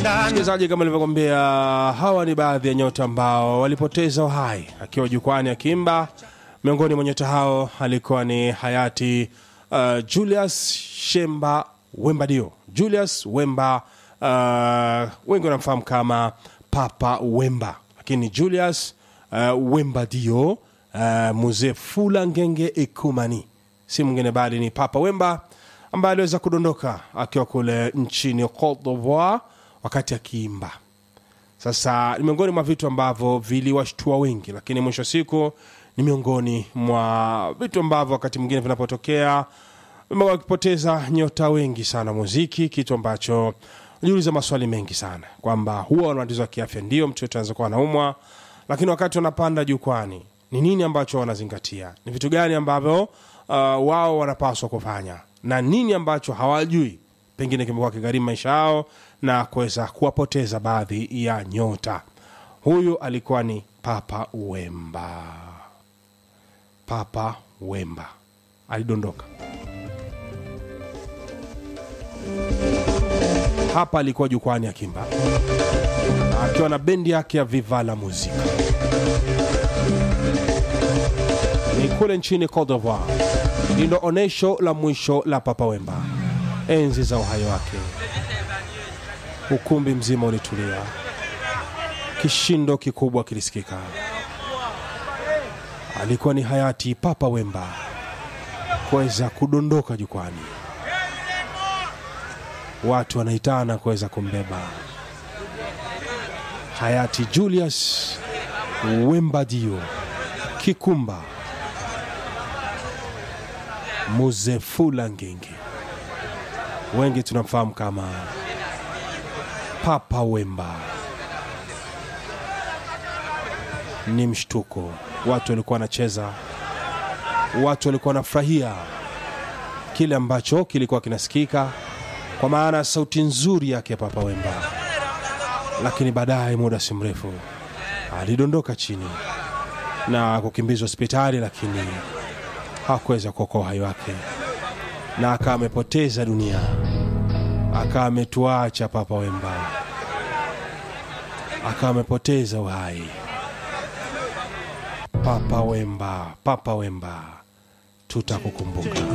Msikilizaji, kama nilivyokwambia, hawa ni baadhi ya nyota ambao walipoteza uhai akiwa jukwani akiimba. Miongoni mwa nyota hao alikuwa ni hayati uh, Julius Shemba Wembadio. Julius Wemba, uh, wengi wanamfahamu kama Papa Wemba, lakini Julius uh, Wembadio uh, muzee Fula Ngenge Ekumani si mwingine bali ni Papa Wemba ambaye aliweza kudondoka akiwa kule nchini Cote d'Ivoire wakati akiimba. Sasa ni miongoni mwa vitu ambavyo viliwashtua wengi, lakini mwisho wa siku ni miongoni mwa vitu ambavyo wakati mwingine vinapotokea vimekuwa wakipoteza nyota wengi sana muziki, kitu ambacho najiuliza maswali mengi sana kwamba huwa wana matatizo ya kiafya, ndio mtu yote anaweza kuwa anaumwa, lakini wakati wanapanda jukwani ni nini ambacho wanazingatia, ni vitu gani ambavyo uh, wao wanapaswa kufanya na nini ambacho hawajui pengine kimekuwa kigharimu maisha yao na kuweza kuwapoteza baadhi ya nyota. Huyu alikuwa ni Papa Wemba. Papa Wemba alidondoka hapa, alikuwa jukwani akimba akiwa na bendi yake ya Viva la Muzika, ni kule nchini Cote d'Ivoire. Ndilo onesho la mwisho la Papa Wemba enzi za uhai wake. Ukumbi mzima ulitulia, kishindo kikubwa kilisikika. Alikuwa ni hayati Papa Wemba kuweza kudondoka jukwani, watu wanaitana kuweza kumbeba hayati Julius Wembadio Kikumba Muzefula Ngenge, wengi tunamfahamu kama Papa Wemba. Ni mshtuko, watu walikuwa wanacheza, watu walikuwa wanafurahia kile ambacho kilikuwa kinasikika, kwa maana ya sauti nzuri yake Papa Wemba, lakini baadaye, muda si mrefu, alidondoka chini na kukimbizwa hospitali, lakini hakuweza kuokoa uhai wake na akawa amepoteza dunia, akawa ametuacha Papa Wemba, akawa amepoteza uhai. Papa Wemba, Papa Wemba, tutakukumbuka.